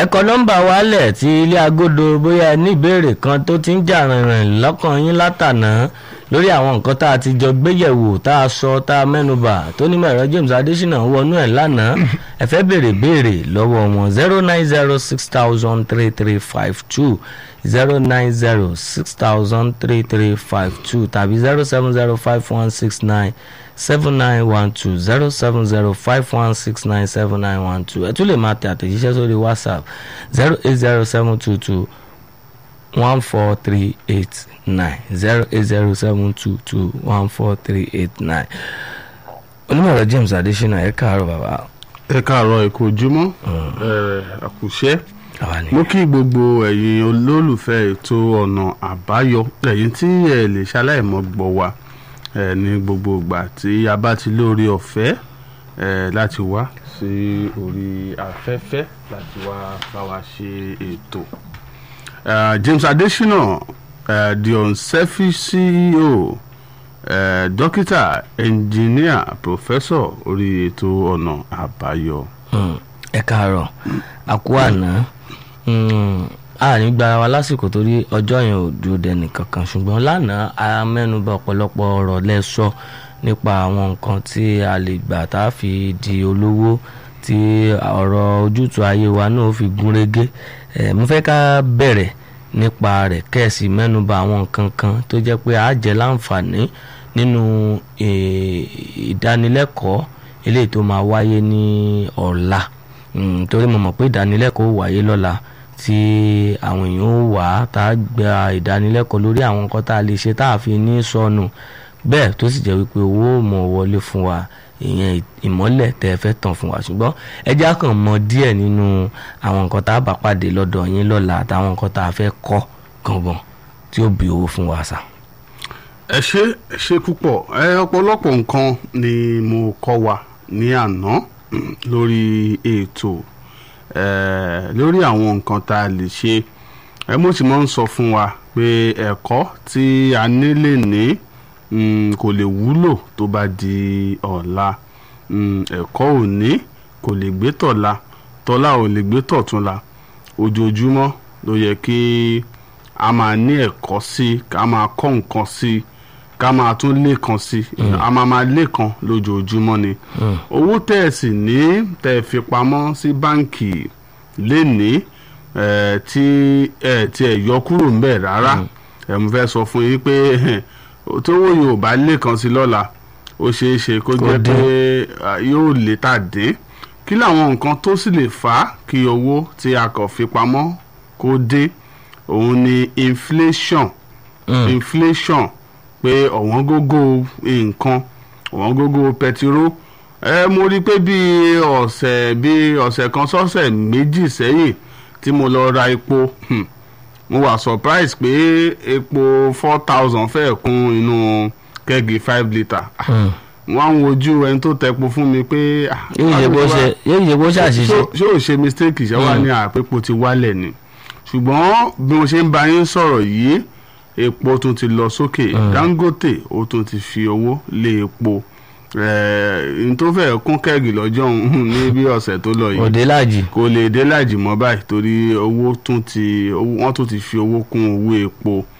ẹ kọ nọ́mbà wálẹ̀ tí ilé agodo bóyá ẹ ní ìbéèrè kan tó ti ń jà rìnrìn lọ́kàn yín látànà lórí àwọn nǹkan tá a ti jọ gbéyẹ̀wò tá a sọ tá a mẹ́nubà tó ní mẹ́rọ James Adésínà wọnú ẹ̀ lánàá ẹ fẹ́ béèrè béèrè lọ́wọ́ wọn zero nine zero six thousand three three five two zero nine zero six thousand three three five two tàbí zero seven zero five one six nine seven nine one two zero seven zero five one six nine seven nine one two ẹ tún lè máa tẹ àtẹ̀jíṣẹ́ sórí whatsapp zero eight zero seven two two one four three eight nine zero eight zero seven two two one four three eight nine onímọ̀rọ̀ James Adésínà ẹ káàárọ̀ bàbá. ẹ káàárọ̀ ẹ kú ojúmọ́ ẹ àkùṣẹ́ àwa ni mo kí gbogbo ẹ̀yin olólùfẹ́ ètò ọ̀nà àbáyọ ẹ̀yin tí ẹ lè ṣaláìmọ́ gbọ́ wa ẹ ní gbogbo ìgbà tí a bá ti lórí ọ̀fẹ́ ẹ láti wá sí orí afẹ́fẹ́ láti wá bá wa ṣe ètò. Uh, James Adesina uh, the unselfish CEO uh, dókítà ẹnjìníà pòfẹ́sọ̀ orí ètò ọ̀nà àbáyọ. Mm, ẹ káàárọ̀ àkú àná mm, a ní gba wa lásìkò torí ọjọ́ yẹn ò dúró dẹni kankan ṣùgbọ́n lánàá a mẹ́nuba ọ̀pọ̀lọpọ̀ ọ̀rọ̀ lẹ́sọ nípa àwọn nǹkan tí a lè gbà tá a fi di olówó tí ọ̀rọ̀ ojútùú ayé wa náà fi gún régé ẹ̀ mo fẹ́ ká bẹ̀rẹ̀ nípa rẹ̀ kẹ́ẹ̀sì mẹ́nuba àwọn nǹkan kan tó jẹ́ pé a jẹ́ láǹfààní nínú eh, ìdánilẹ́kọ̀ọ́ eléyìí tó máa wáyé ní ọ̀la Mm, torí mo mọ̀ pé ìdánilẹ́kọ̀ọ́ wáyé lọ́la tí àwọn èèyàn ó wà tá a gba ìdánilẹ́kọ̀ọ́ lórí àwọn nǹkan tá a lè ṣe tá a fi ní sọnù bẹ́ẹ̀ tó sì jẹ́ wípé owó ò mọ̀ wọlé fún wa ìyẹn ìmọ́lẹ̀ tẹ́ ẹ fẹ́ tàn fún wa ṣùgbọ́n ẹ jẹ́ á kàn mọ̀ díẹ̀ nínú àwọn nǹkan tá a bá pàdé lọ́dọ̀ yín lọ́la àtàwọn nǹkan tá a fẹ́ kọ́ gangan tí ó bí owó fún wa sà. ẹ ṣe ẹ ṣe púpọ̀ ẹ ọ̀pọ̀lọpọ̀ nǹkan ni mo kọ́ wa ní àná mm, lórí ètò ẹ lórí àwọn nǹkan tá a lè ṣe ẹ mo sì máa ń sọ fún wa pé ẹ̀kọ́ tí a ní lè ní mm, kò lè wúlò tó bá di ọ̀la mm, ẹ̀kọ́ òní kò lè gbé tọ̀la tọ́lá ò lè gbé tọ̀túnla ojoojúmọ́ ló yẹ kí a máa ní ẹ̀kọ́ sí ká máa kọ́ nǹkan sí ká máa tún lékan sí a máa máa lékan lójoojúmọ́ ni owó tẹ́ ẹ sì ní tẹ́ ẹ fi pamọ́ sí báǹkì lénìí ẹ̀ tí ẹ̀ tí ẹ̀ yọ kúrò ń bẹ̀ rárá ẹ̀ mo fẹ́ sọ fún yín pé tówó yóò bá lékan sí lọ́la ó ṣeé ṣe kó jẹ́ pé ah, yóò lè tà dín kí làwọn nǹkan tó sì lè fà á kí owó tí a kàn fi pamọ́ kó dín òun ni inflation inflation pé ọ̀wọ́n gógó nǹkan ọ̀wọ́n gógó pẹtiró ẹ mo rí i pé bí ọ̀sẹ̀ bí ọ̀sẹ̀ kan sọ́sẹ̀ méjì sẹ́yìn tí mo lọ ra epo hmm, mo wà surprise pé epo four thousand fẹ́ẹ̀ kún inú kẹ́gì five litre Ah, wọ́n á ń wojú ẹni tó tẹpo fún mi pé ah, yóò ṣe bó ṣe yóò ṣe bó ṣàṣìṣe ṣó- ṣé ò ṣe mistake ṣe wá ní àpépo ti wálẹ̀ ni ṣùgbọ́n bí mo ṣe ń bá yín sọ̀rọ̀ yìí epo tún ti lọ sókè Dangote ó tún ti fi owó lé epo n tó fẹ́ kún kẹ́gì lọ́jọ́ ọ̀hún ní bí ọ̀sẹ̀ tó lọ yìí òde láàjì kò lè dé láàjì mọ́ báyìí torí owó tún ti owó- wọ́n tún ti fi owó kún owó epo